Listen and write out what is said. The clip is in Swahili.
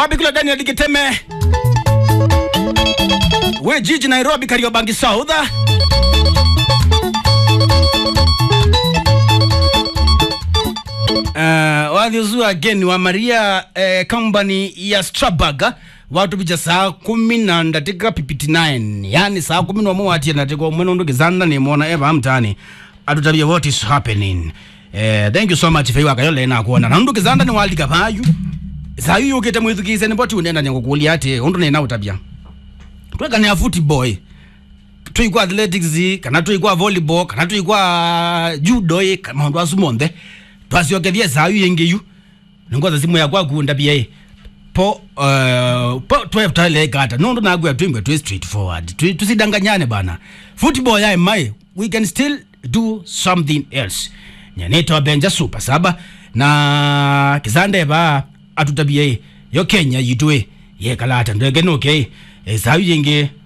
wapi kule Daniel Giteme we jiji Nairobi Kariobangi South Uh, wathiusu again wa Maria eh, company ya Strabag watu bija saa kumi na ndatika pipiti 9 yani saa kumi na mwe watie ndatika umwe nundu kizanda ni mwona eva mtani atutabia what is happening eh, thank you so much feiwa kayo lena kuona na nundu kizanda ni walika payu saa yu yukite mwithukise ni boti unenda nyango kulia ati undu nena utabia tweka ni a footboy tuikwa athletics kana tuikwa volleyball kana tuikwa judo ĩ, ka- maundu acu monthe twaciokethie sayu yengiyu ningoza simu yakwa kunda bia po uh, po tweftalekata nundu nagwia twimwe twi straightforward Twi- tusidanganyane bana football ya mai we can still do something else nyanito benja super saba na kizande ba atutabie yo kenya yitwe yekalata ndege nuke sayu yengi